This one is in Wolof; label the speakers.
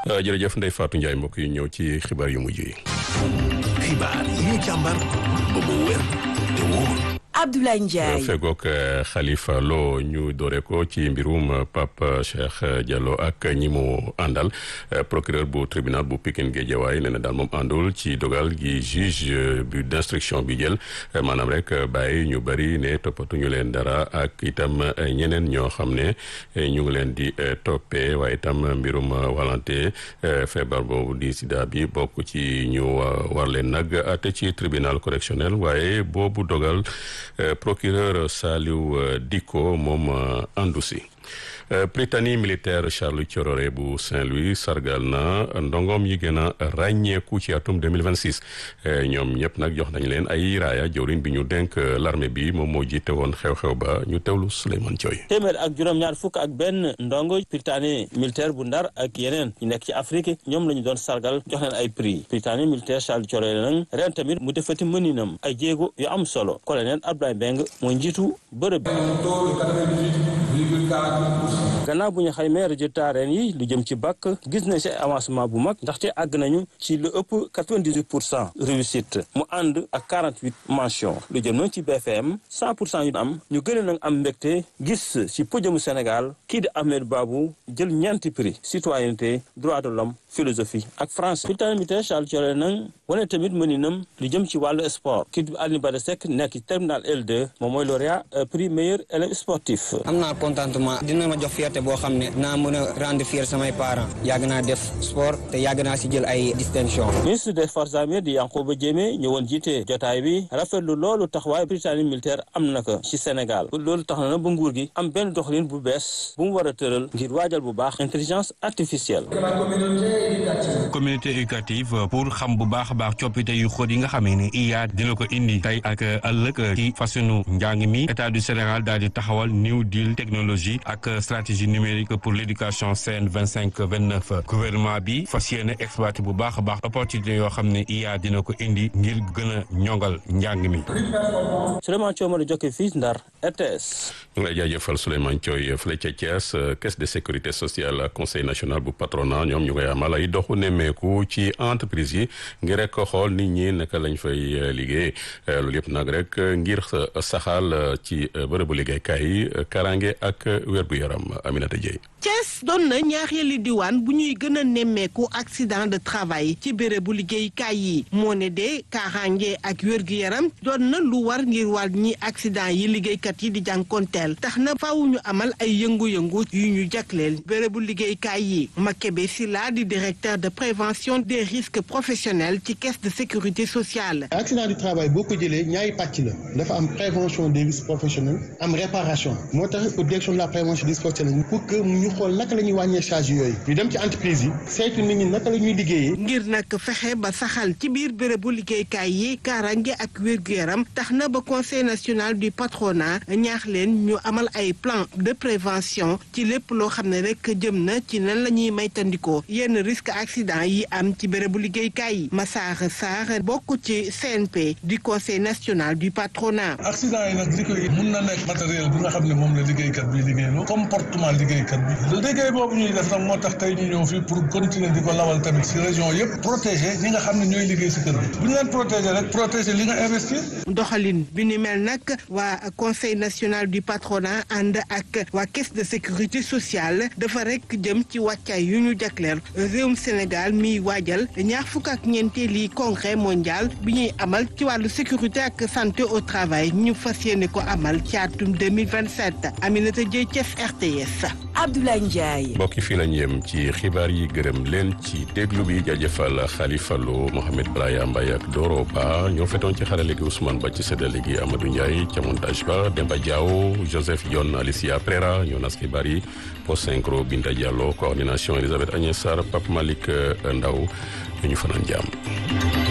Speaker 1: jërëjëf Ndeye Fatou Ndiaye mbokk yi ñëw ci xibaar yu mujj yi.
Speaker 2: xibaar yi ñu càmbar ba mu wér te wóor.
Speaker 3: Abdoulaye Ndiaye
Speaker 1: fegook Khalifa Lo ñu doore ko ci mbirum Pape Cheikh Diallo ak ñi mu àndal procureur bu tribunal bu Pikine Guédiawaye nee na daal moom àndul ci dogal gi juge bu d'instruction bi jël maanaam rek bàyyi ñu bëri ne toppatuñu leen dara ak itam ñeneen ñoo xam ne ñu ngi leen di toppee waaye itam mbirum walante feebar boobu di sida bi bokk ci ñu war leen nag ate ci tribunal correctionnel waaye boobu dogal procureur Saliou Dicko moom àndu si Prytanée militaire Charles Thiororé bu Saint-Louis sargal na ndongoom yi gën a ràññeeku ci atum 2026 ñoom ñëpp nag jox nañ leen ay raaya jawriñ bi ñu dénk l'armée bi moom moo jiite woon xew-xew ba ñu teewlu Souleymane Thioy
Speaker 4: téeméer ak juróom-ñaar fukk ak benn ndongo Prytanée militaire bu Ndar ak yeneen ñu nekk ci Afrique ñoom la ñu doon sargal jox leen ay prix Prytanée militaire Charles Thiororé nag ren tamit mu defati mëninam ay jéego yu am solo colonel Abdoulaye Beng mooy njiitu bërëb gannaaw bu ñu xaymee résultat ren yi lu jëm ci bac gis nañ si avancement bu mag ndaxte àgg nañu ci lu ëpp 98 pour cent réussite mu ànd ak 48 mention lu jëm nañ ci BFM 100 pour cent yu am ñu gën a nag am mbégte gis ci podiumu Sénégal kii di Ahmed Babou jël ñeenti prix citoyenneté droit de l'homme philosophie ak français Prytanée militaire Charles Thioré nag wane tamit mëninam lu jëm ci wàllu sport kii di Alioune Bada Seck nekk ci terminal L2 moom mooy lauréat prix meilleur élève sportif
Speaker 5: am naa contentement dina ma jox fierté boo xam ne naa mën a rendre fier samay parents yàgg naa def sport te yàgg naa si jël ay distinction
Speaker 4: ministre des forces armées di Yankhoba Diémé ñëwoon jiite jotaay bi rafetlu loolu taxawaay Prytanée militaire am na ko ci Sénégal loolu tax na na ba nguur gi am benn doxalin bu bees bu mu war a tëral ngir waajal bu baax intelligence artificielle
Speaker 6: communauté éducative pour xam bu baax a baax coppite yu xóot yi nga xamee ne IA dina ko indi tey ak ëllëg ci fasunu njàng mi état du Sénégal daal di taxawal New Deal technologie ak stratégie numérique pour l'éducation CN vingt cinq vingt neuf gouvernement bi fas yéene exploité bu baax a baax opportunité yoo xam ne IA dina ko indi ngir gën a ñongal njàng mi.
Speaker 4: Souleymane Thiaw ma jokke fii Ndar RTS.
Speaker 1: ñu ngi lay jaajëfal Souleymane Thioy fële ca Thiès caisse de sécurité sociale conseil national bu patronat ñoom ñu koy amal ay doxu nemmeeku ci entreprise yi ngir rek xool nit ñi naka lañ fay liggéey loolu yëpp nag rek ngir saxaal ci bërëbu liggéeykaay yi karange ak wér-gu-yaram Aminata Dieye.
Speaker 7: Thiès doon na ñaareelu diwaan bu ñuy gën a nemmeeku accident de travail ci bérébu liggéeykaay yi moo ne de kaaraange ak wér-gu-yaram doon na lu war ngir wàññi accident yi liggéeykat yi di jànkonteel tax na faaw ñu amal ay yëngu-yëngu yu ñu jagleel bérébu liggéeykaay yi Makebe Silla di directeur de prévention des risques professionnels ci caisse de sécurité sociale.
Speaker 8: accident du travail boo ko jëlee ñaari pàcc la dafa am prévention des risques professionnels am réparation moo tax direction de la prévention des risques professionnels pour que ñu xool naka la ñuy wàññee charge yooyu ñu dem ci entreprise yi saytu nit ñi naka la ñuy liggéeyee.
Speaker 7: ngir nag fexe ba saxal ci biir bérébu liggéeykaay yi kaaraange ak wér-gu-yaram tax na ba conseil national du patronat ñaax leen ñu amal ay plan de prévention ci lépp loo xam ne rek jëm na ci nan la ñuy maytandikoo yenn risque accident yi am ci bérébu liggéeykaay yi Massar Sarr bokk ci CNP du conseil national du patronat.
Speaker 9: accident yi nag li koy mun na nekk matériel bi nga xam ne moom la liggéeykat bi liggéeyloo comportement liggéeykat bi liggéey boobu ñuy def nag moo tax tey ñu ñëw fii pour continuer di ko lawal tamit si région yëpp protéger ñi nga xam ne ñooy liggéey si kër bi bu ñu leen protéger rek protéger li nga investir.
Speaker 7: doxalin bi ni mel nag waa conseil national du patronat ànd ak waa caisse de sécurité sociale dafa rek jëm ci wàccaay yu ñu jagleel réewum Sénégal miy waajal ñaar fukk ak ñeenteeli congrès mondial bi ñuy amal ci wàllu sécurité ak santé au travail ñu fas yéene ko amal ci atum 2027 Aminata Dieye Thiès RTS.
Speaker 3: Abdoulaye Ndiaye.
Speaker 1: mbokki fii lañ yem ci xibaar yi gërëm leen ci déglu bi jaajëfal Khalifa Lo Mohamed Braya Mbaye ak Doro Ba ñoo fetoon ci xarale gi Ousmane Ba ci séddale gi Amadou Ndiaye ca montage ba Demba Diaw Joseph Dione Alicia Prera ñoo nas xibaar yi post synchro Binta Diallo coordination Elisabeth Agnès Sarr Pape Malick Ndaw ñu fanaan jàmm